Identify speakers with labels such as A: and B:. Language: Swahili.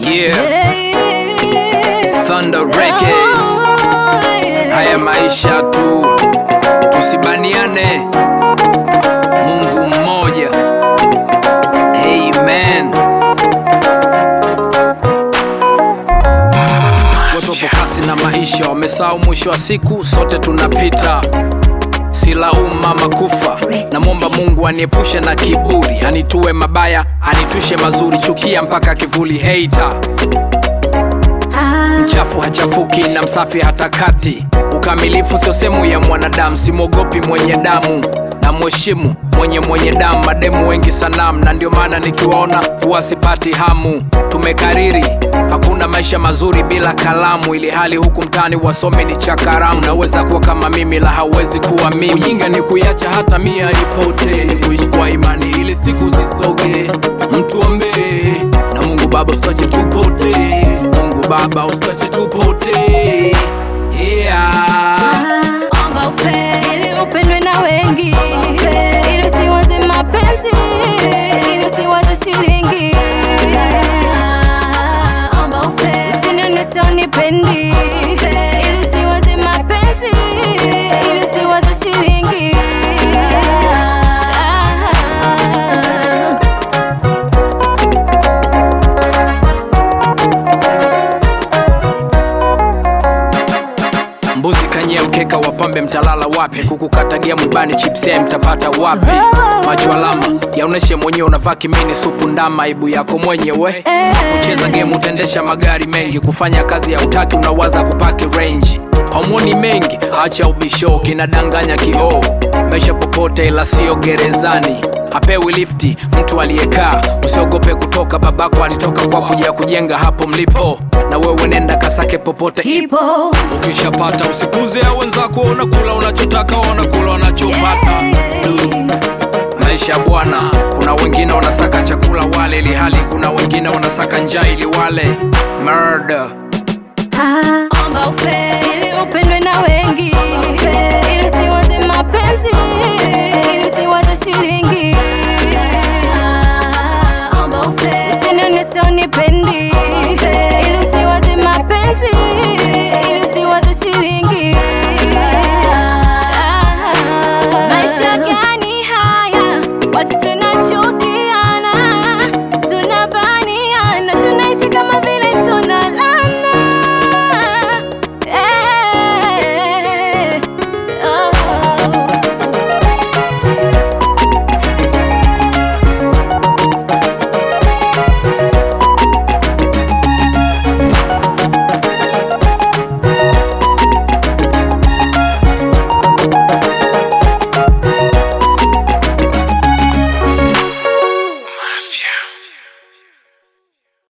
A: Yeah, Thunder Records. Haya maisha tu, tusibaniane. Mungu mmoja. Amen. Watu wapo kasi na maisha, wamesahau mwisho wa siku, sote tunapita silauma makufa namwomba mungu aniepushe na kiburi anitue mabaya anitushe mazuri chukia mpaka kivuli heita mchafu hachafuki na msafi hata kati ukamilifu sio sehemu ya mwanadamu simwogopi mwenye damu na mheshimu mwenye mwenye damu mademu wengi sanamu na ndio maana nikiwaona huwa sipati hamu tumekariri hakuna maisha mazuri bila kalamu ili hali huku mtani wasome ni chakaramu naweza kuwa kama mimi la hauwezi kuwa mimi ujinga ni kuiacha hata mia ipote ni kuishi kwa imani ili siku zisoge mtu ombee na mungu baba usitache tupote mungu baba usitache tupote yeah.
B: Omba ufe ili upendwe na wengi, ili usiwaze mapenzi, ili usiwaze shilingi. Omba ufe usinione sionipendi, ili usiwaze mapenzi, ili usiwaze shilingi.
A: mbuzi kanyia mkeka wapambe mtalala wapi kukukatagia mwibani chipsia mtapata wapi macho alama yaoneshe mwenyewe unavaa kimini supu ndama aibu yako mwenyewe kucheza game utaendesha magari mengi kufanya kazi ya utaki unawaza kupaki range homoni mengi acha ubisho kinadanganya kioo maisha popote ila sio gerezani hapewi lifti mtu aliyekaa usiogope kutoka babako alitoka kwa kuja kujenga hapo mlipo na wewe nenda kasake popote
B: Ipo
A: ukishapata usipuze ya wenzako unakula unachotaka wanakula wanachopata Du. maisha ya bwana kuna wengine wanasaka chakula wale ili hali kuna wengine wanasaka njaa ili wale murder
B: Omba ufe ili upendwe na wengi, ili usiwaze mapenzi, ili usiwaze shilingi.